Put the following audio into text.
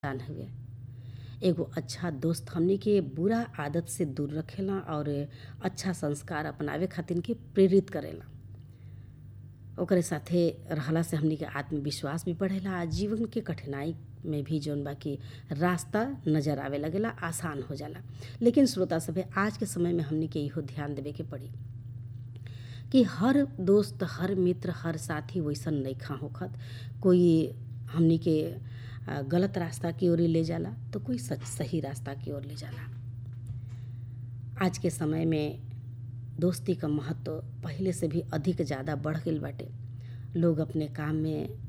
पहचान हउवे एगो अच्छा दोस्त हमनी के बुरा आदत से दूर रखेला और अच्छा संस्कार अपनावे खातिन के प्रेरित करेला ओकरे साथे रहला से हमनी के आत्मविश्वास भी बढ़ेला आ जीवन के कठिनाई में भी जौन बा कि रास्ता नजर आवे लगेला आसान हो जाला लेकिन श्रोता सभे आज के समय में हमनी के इहो ध्यान देवे के पड़ी कि हर दोस्त हर मित्र हर साथी वैसन नइखा होखत कोई हमनी के गलत रास्ता की ओर ले जाला तो कोई सच सही रास्ता की ओर ले जाला आज के समय में दोस्ती क महत्व पहिले से भी अधिक ज़्यादा बढ़ गइल बाटे लोग अपने काम में